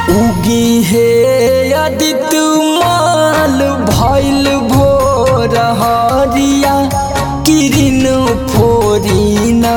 उगी हे अदित माल भैल भोर हरिया किरिन फोरिना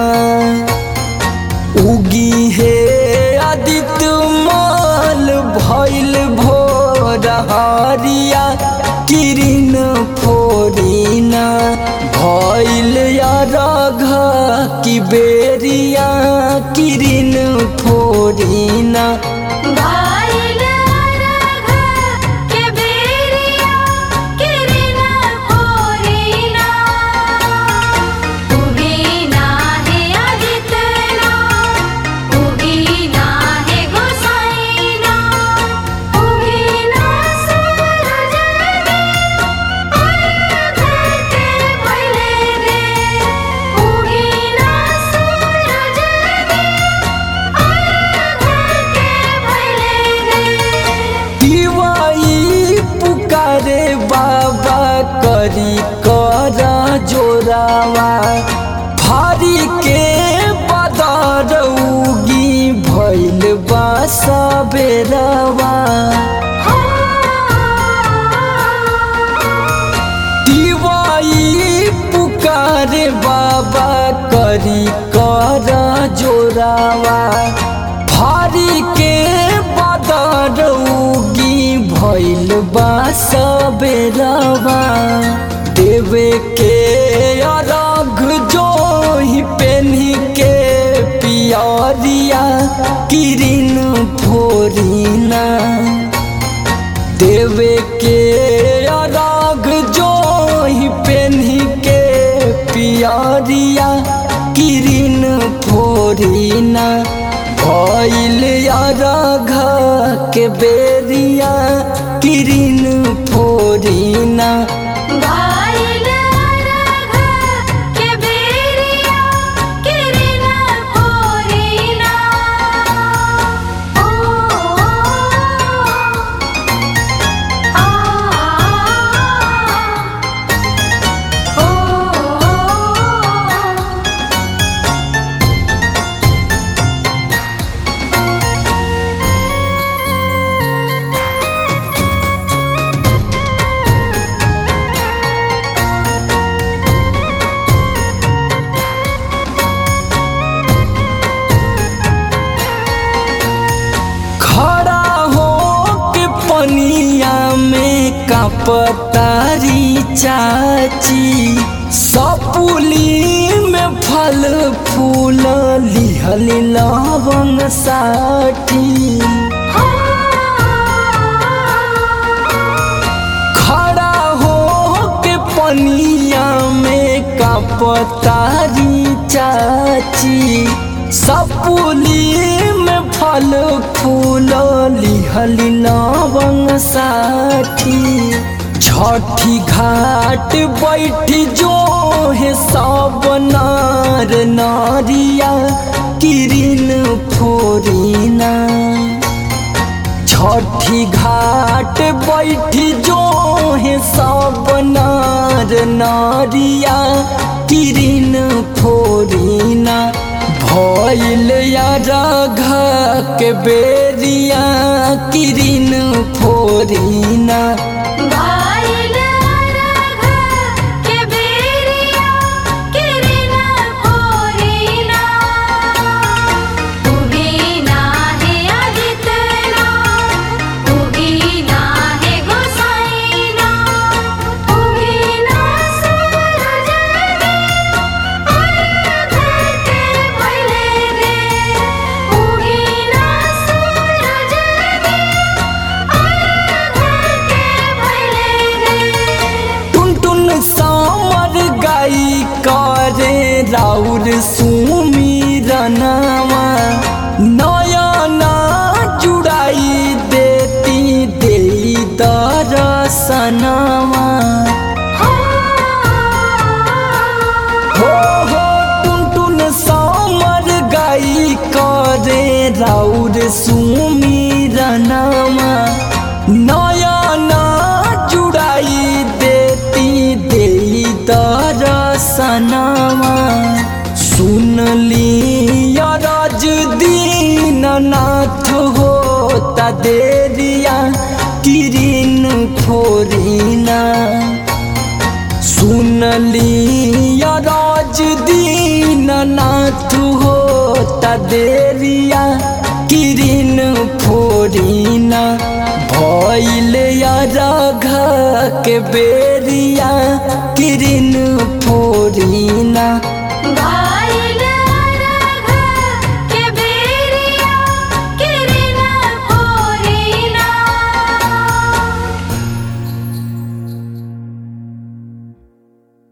उगी हे अदित माल भैल भोर हरिया किरिन फोरिना भैल रघ की बेरिया किरिन फोरिना भाइल राघा के बेरिया किरिना फोरिना उगीना है आदितना उगीना है गोसाईना उगीना सूरज रे अर्घ के पहले रे उगीना सूरज रे दिवाई पुकारे बाबा करी कर जोरावा भारी के बदर उगी भैल बा सबेरवा दिवाई पुकारे बाबा करी कर जोरावा भारी के बदर उगी भैल बा सबेरवा देवे के अरघ जो ही पेन्ही के पियरिया किरिन फोरिना देवे के अराग जो ही पेन्ही के पियरिया किरिन फोरिना भइल अरघ के बेरिया किरिन फोरिना भाइल राघा के बेरिया किरिना फोरिना ओ आ ओ खड़ा हो के पनिया में कपतारी चाची सपुली में फल फूल लिहल लवंग साठी खड़ा हो के पनिया में कपतारी चाची सपुली में फल फूल लिहल लवंग साठी छठी घाट बैठी जो है सब नार नारिया किरिन फोरिना छठी घाट बैठी जो है सब नार नारिया किरिन फोरिना भइल राघ के बेरिया किरिन फोरिना भाइल राघा के बेरिया किरिना फोरिना उगीना है आदितना उगीना है गोसाईना उगीना सूरज रे अर्घ के पहले रे उगीना सूरज रे टुन टुन सामर गाई करे राउर सुमीरनावा नयना जुड़ाई देती देई दरसनावा हो हो टुन टुन सामर गाई करे राउर सुमीरनावा नयना जुड़ाई देती देई दरसनावा सुन ली रज दीननाथ हो होता देरिया किरिन फोरिना सुनली राज दीन नाथ होता देरिया किरिन फोरिना भइल राघ के बेरिया किरिन फोरिना